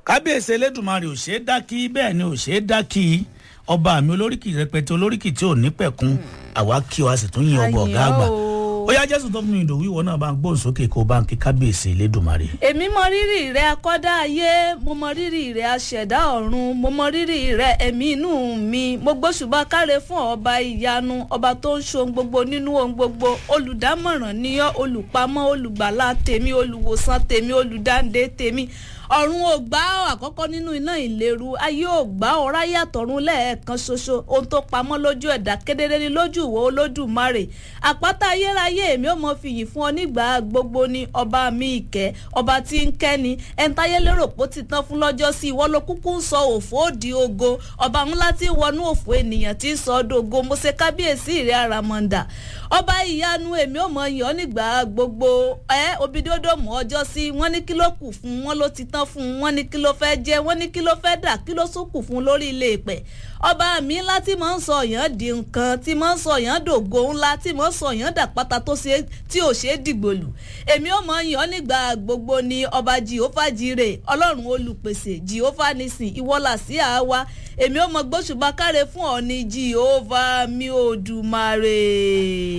kábíyèsí elédùnmarè ò ṣe é dákí bẹ́ẹ̀ ni ò ṣe é dákí ọba mi olóríkì rẹpẹtẹ olóríkì tí ò ní pẹ̀kun àwa kí o a sì tún yin ọba ọ̀gá àgbà ó yá jésù tó fún mi ìdòwú ìwọ náà bá ń gbóhùn sókè kó o bá ń kí kábíyèsí elédùnmarè. èmi mọ rírì rẹ akọ́dá ayé mo mọ rírì rẹ aṣẹ̀dá ọ̀run mo mọ rírì rẹ ẹ̀mí inú mi mo gbóṣùbà káre fún ọba ìyanu ọba tó ń ṣohun gbogbo nínú ohun gbogbo olùdámọ̀ràn níyọ́ olùpamọ́ olùgbàlà tèmi olùwòsàn tèmi olùdáǹdè tèmi ọ̀run ò gbá àkọ́kọ́ nínú iná ìléru ayé ò gbá ọ̀rá yàtọ̀run lẹ́ẹ̀kan ṣoṣo ohun tó pamọ́ lójú ẹ̀dá kedere ni lójú ìwọ olódùmarè àpáta ayérayé èmi ò mọ fìyìn fún ọ nígbà gbogbo ni ọba mi ìkẹ́ ọba tí ń kẹ́ni ẹ̀ńtáyé lérò pó ti tán fún lọ́jọ́ sí ìwọ ló kúkú ń sọ òfò òdì ogo ọba ńlá tí wọnú òfò ènìyàn tí ń sọ ọdọ ogo mo ṣe kábíyèsí rẹ àràmọ̀ǹdà ọba ìyanu èmi ò mọ yàn nígbà gbogbo ẹ obidodomu ọjọ́ sí wọ́n ní kí ló kù fún wọn ló ti tán fún wọn ní kí ló fẹ́ jẹ́ wọ́n ní kí ló fẹ́ dà kí ló sún kù fún lórí ilé ìpẹ́ ọba mi ńlá tí mò ń sọ yàn di nǹkan tí mò ń sọ yàn dògo ńlá tí mò ń sọ yàn dàpátá tó ṣe tí ò ṣe é dìgbòlù èmi ò mọ yàn nígbà gbogbo ni ọba jehova jire ọlọ́run olùpèsè jehova nisin ìwọ́lá sí àwa èmi ò mọ gbóṣùbà káre fún ọ ní jehova mi ò dùmarè.